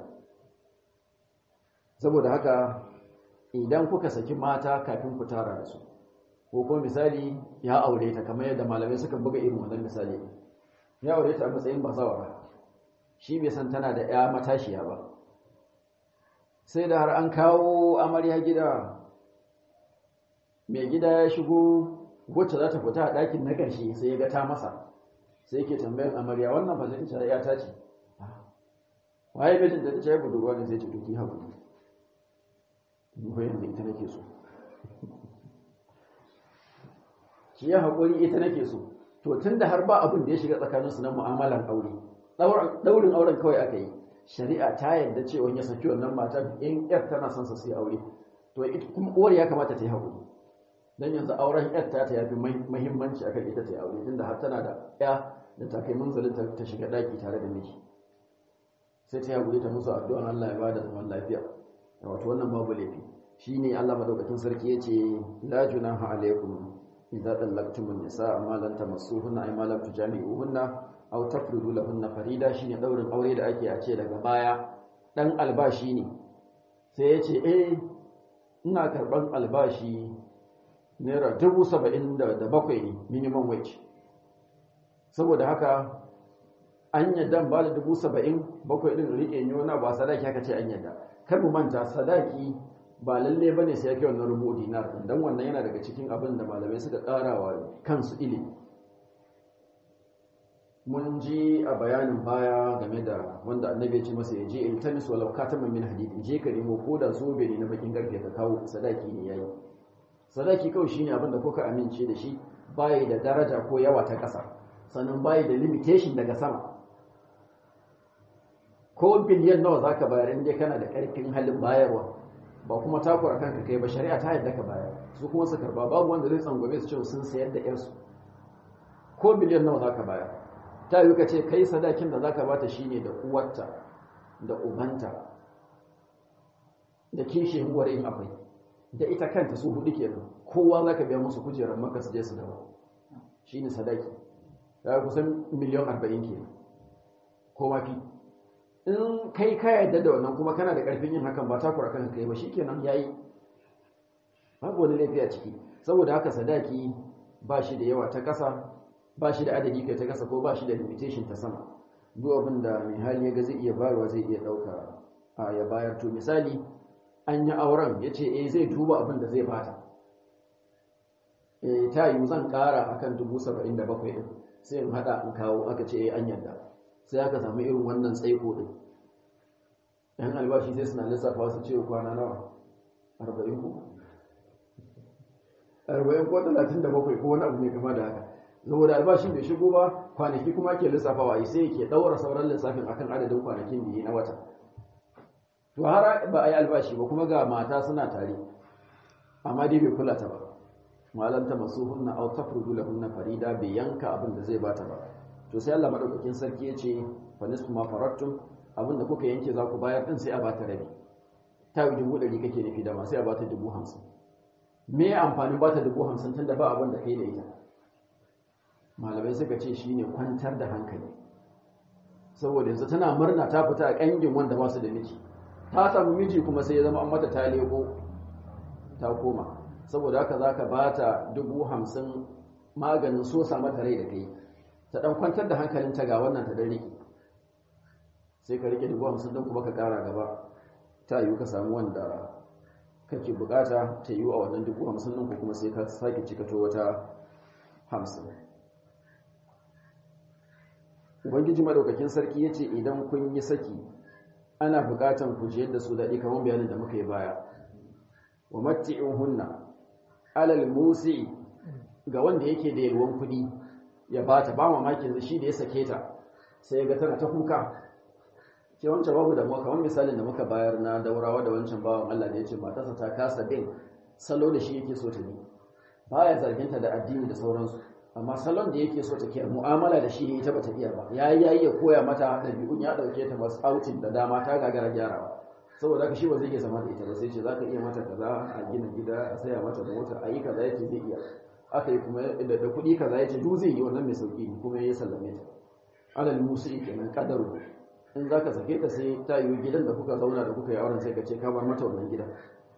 saboda haka idan kuka saki mata kafin ku tara da su ko kuma misali ya aure ta kamar yadda malamai suka buga irin wannan misali ya aure ta a matsayin bazawara shi bai san tana da ya matashiya ba sai da har an kawo amarya gida mai gida ya shigo wacce za ta fita a ɗakin na ƙarshe sai ya ga ta masa sai ke tambayin amarya wannan ba zai ce ya ta ce waye mijin da ta ce budurwa ne sai ce to ki haƙuri ni ko yanzu ita nake so ki ya haƙuri ita nake so to tunda har ba abin da ya shiga tsakaninsu na mu'amalan aure daurin auren kawai aka yi shari'a ta yarda cewa ya saki wannan mata in yar tana son sa sai aure to kuma uwar ya kamata ta yi haƙuri dan yanzu auren yar ta ta yafi muhimmanci akan ita ta yi aure tunda har tana da ya da ta kai munzalin ta shiga daki tare da miji sai ta yi haƙuri ta musu addu'an Allah ya bada zaman lafiya wato wannan babu laifi shine Allah madaukakin sarki yace la junaha alaikum idza dallaqtumun nisaa ma lam tamassuhunna ay ma lam tujami'uhunna aw tafridu lahunna farida shine daurin aure da ake a ce daga baya dan albashi ne sai yace eh ina karban albashi naira dubu saba'in da bakwai ne minimum wage saboda haka an yadda ba da dubu saba'in bakwai ɗin riƙe ne wani ba sadaki haka ce an yadda kar mu manta sadaki ba lalle bane sai yake wannan rubu dinar dan wannan yana daga cikin abin da malamai suka ƙara wa kansu ilimi mun ji a bayanin baya game da wanda annabi ya ce masa ya je iltamis walau kataman min hadid je ka nemo ko da zobe ne na bakin garfe ka kawo sadaki ne yayi sadaki kawai shine abin da kuka amince da shi bai da daraja ko yawa ta ƙasa sannan bai da limitation daga sama ko biliyan nawa zaka bayar in dai kana da ƙarfin halin bayarwa ba kuma takura kanka kai ba shari'a ta yadda ka bayar su kuma su karba babu wanda zai tsangwame su cewa sun sayar da yarsu ko biliyan nawa zaka bayar ta yi ka ce kai sadakin da zaka bata shine da uwarta da ubanta da kishin uwar in akwai da ita kanta su hudu kenan kowa zaka biya musu kujerar maka su je su dawo shine sadaki ya kusan miliyan 40 kenan ko mafi in kai ka yarda da wannan kuma kana da karfin yin hakan ba takura kanka kai ba shikenan yayi babu wani laifi a ciki saboda haka sadaki ba shi da yawa ta kasa ba shi da adadi kai ta kasa ko ba shi da limitation ta sama duk abin da mai hali ya ga zai iya bayarwa zai iya dauka a ya bayar to misali an yi auren ya ce eh zai duba abin da zai bata eh ta yi zan kara akan dubu saba'in da bakwai din sai in hada in kawo aka ce eh an yarda sai aka samu irin wannan tsaiko din yan albashi sai suna lissafa su ce kwana nawa arba'in ko arba'in ko talatin da bakwai ko wani abu mai kama da haka saboda albashin bai shigo ba kwanaki kuma ke lissafawa yi sai ke ɗaura sauran lissafin akan adadin kwanakin da yi na wata to har ba a yi albashi ba kuma ga mata suna tare amma dai bai kula ta ba malam ta masuhunna aw tafrudu lahunna farida bai yanka abin da zai bata ba to sai Allah madaukakin sarki ya ce fa nisfu ma farattum abin da kuka yanke za ku bayar din sai a bata rabi ta yi dubu ɗari kake nufi da ma sai a bata dubu hamsin me amfanin bata dubu hamsin tun da ba abin da kai da ita malamai suka ce shine kwantar da hankali saboda yanzu tana murna ta fita a ƙangin wanda ba su da miji ta samu miji kuma sai ya zama an mata ta leko ta koma saboda haka za ka ba ta dubu hamsin maganin so sa mata rai da kai ta ɗan kwantar da hankalinta ga wannan ta ɗan riƙe sai ka riƙe dubu hamsin don kuma ka ƙara gaba ta yiwu ka samu wanda kake buƙata ta yiwu a wannan dubu hamsin ɗin ko kuma sai ka sake cikato wata hamsin ubangiji madaukakin sarki ya ce idan kun yi saki ana buƙatan ku jiyar da su daɗi kamar bayanin da muka yi baya wa matti'in hunna alal musi ga wanda yake da yalwan kuɗi ya bata ba mamakin shi da ya sake ta sai ga tana ta kuka ce wancan babu da muka kamar misalin da muka bayar na daurawa da wancan bawan Allah da ya ce matarsa ta kasa bin salo da shi yake so ta bi baya zarginta da addini da sauransu amma salon da yake so ta kiyar mu'amala da shi ne ita bata iya ba ya yi yayi ya koya mata ɗabi'un ya ɗauke ta masu outing da dama ta gagara gyarawa saboda haka shi ba zai iya zama da ita ba sai ce za ka iya mata kaza a gina gida a saya mata mota a yi kaza yace zai iya aka yi kuma da kuɗi kaza yace duk zai yi wannan mai sauki ne kuma ya sallame ta alal musu kenan kadaru in za ka sake ta sai ta yi gidan da kuka zauna da kuka yi auren sai ka ce ka bar mata wannan gidan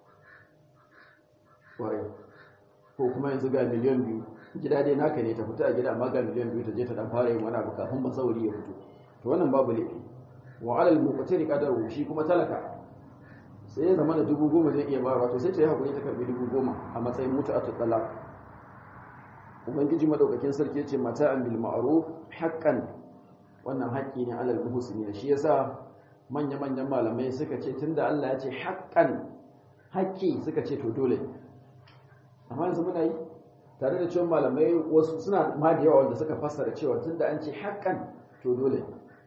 waye ko kuma yanzu ga miliyan biyu gida dai naka ne ta fita a gida amma ga miliyan biyu ta je ta dan fara yin wani abu kafin masauri ya fito to wannan babu laifi wa alal muqtari qadaru shi kuma talaka sai ya zama da dubu goma zai iya bayarwa to sai ta yi hakuri ta karbi dubu goma a matsayin mutu'atul talaq ubangiji madaukakin sarki ya ce mata'an bil ma'ruf haqqan wannan haƙƙi ne alal muhsinin shi yasa manya manyan malamai suka ce tunda Allah ya ce haqqan haƙƙi suka ce to dole amma yanzu muna yi tare da cewa malamai wasu suna ma da yawa wanda suka fassara cewa tunda an ce haƙƙan to dole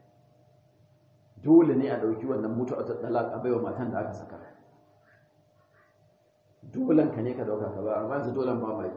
dole ne a ɗauki wannan mutu a tattalak a baiwa matan da aka saka dolen ka ne ka dauka ka ba amma yanzu dolen ba mai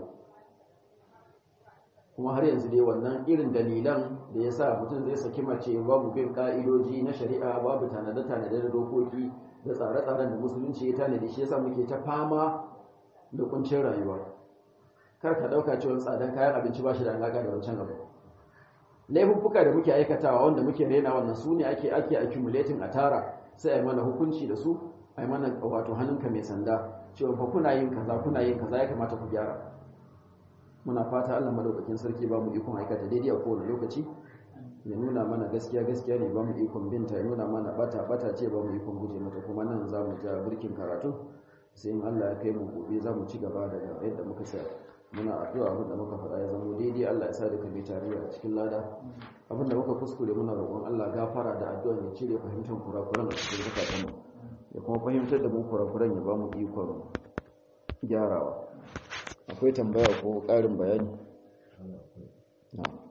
kuma har yanzu dai wannan irin dalilan da ya sa mutum zai saki mace babu bin ka'idoji na shari'a babu tanade-tanade da dokoki da tsare-tsaren da musulunci ya tanadi shi yasa muke ta fama da kuncin rayuwa kar ka dauka cewa tsadan kayan abinci ba shi da alaka da wancan abu laifuffuka da muke aikatawa wanda muke rena wannan su ne ake ake accumulating a tara sai a yi mana hukunci da su a yi mana wato hannunka mai sanda cewa fa kuna yin kaza kuna yin kaza ya kamata ku gyara muna fata Allah madaukakin sarki ba mu ikon aikata daidai a kowane lokaci ya nuna mana gaskiya gaskiya ne ba mu ikon binta ya nuna mana bata bata ce ba mu ikon guje mata kuma nan za mu ja burkin karatu sai in Allah ya kai mu gobe za mu ci gaba daga yadda muka sa muna addu'a abinda muka faɗa ya zama daidai Allah ya sa da kabe tarayya a cikin lada abinda muka kuskure muna roƙon Allah gafara da addu'a ya cire fahimtar kurakuran a cikin zakatan mu ya kuma fahimtar da mu kurakuran ya ba mu ikon gyarawa akwai tambaya ko ƙarin bayani